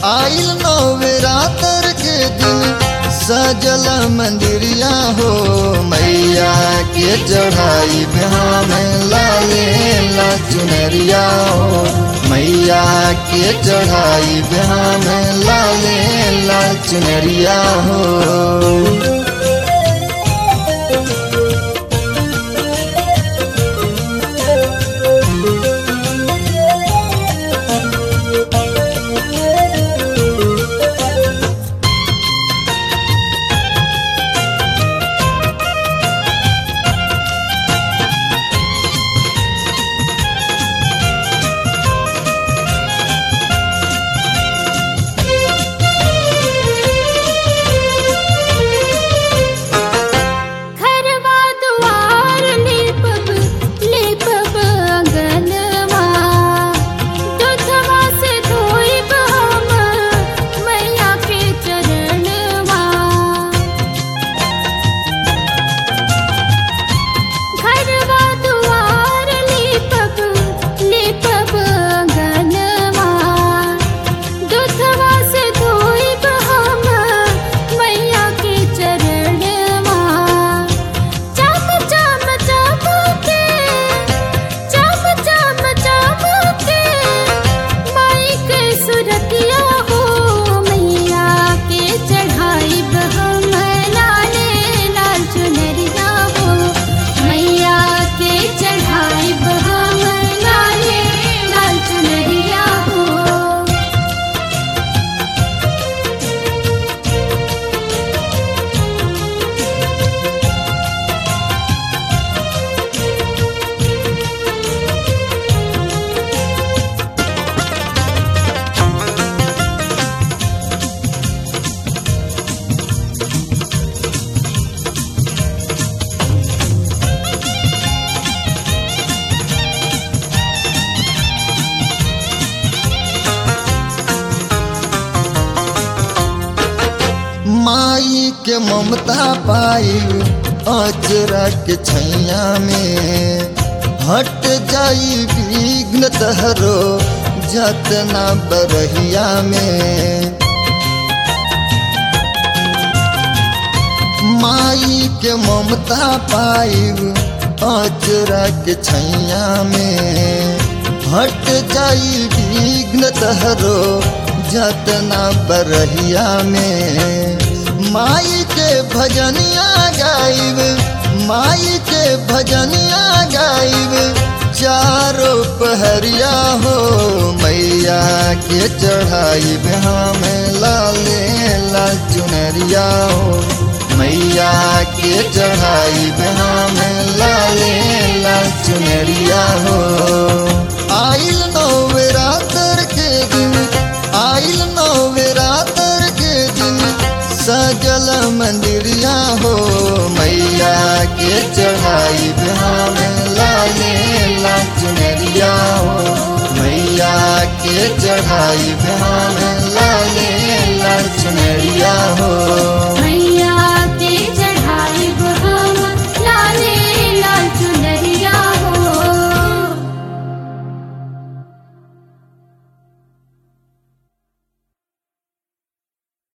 आइल नवरात्र के दिन सजल मंदिरिया हो मैया के चढ़ाई बिहा में लाले ला चुनरिया हो मैया के चढ़ाई बिहा में लाले ला चुनरिया हो घरवा दुआर लेपब लेपब अंगनवा दूधवा से धोइब हम मैया के चरणवा घरवा दुआर लेपब लेपब अंगनवा दूधवा से धोइब हम मैया के चरणवा चम चम चमके चम चम चमके माई के सुरतिया हो मैया के चढ़ाई हम लाले लाल चुनरिया हो मैया के चढ़ाई हम लाले लाल चुनरिया हो माई के ममता पाई अजरा के छैया में हट जाई विघ्न तहरो जतना बरहिया में माई के ममता पाई अजरा के छैया में हट जाई विघ्न तहरो जतना बरहिया में माई के भजनिया गाइब माई के भजनिया गाइब चारों पहरिया हो मैया के चढ़ाई में लाले लाल चुनरिया हो मैया के चढ़ाई में लाले लाल चुनरिया हो आइल नवरात्र के दिन आइल नवरात्र के दिन सजल मंदिरिया हो मैया के चढ़ाई में लाले ला चुनरिया हो मैया के चढ़ाई में लाले ला चुनरिया हो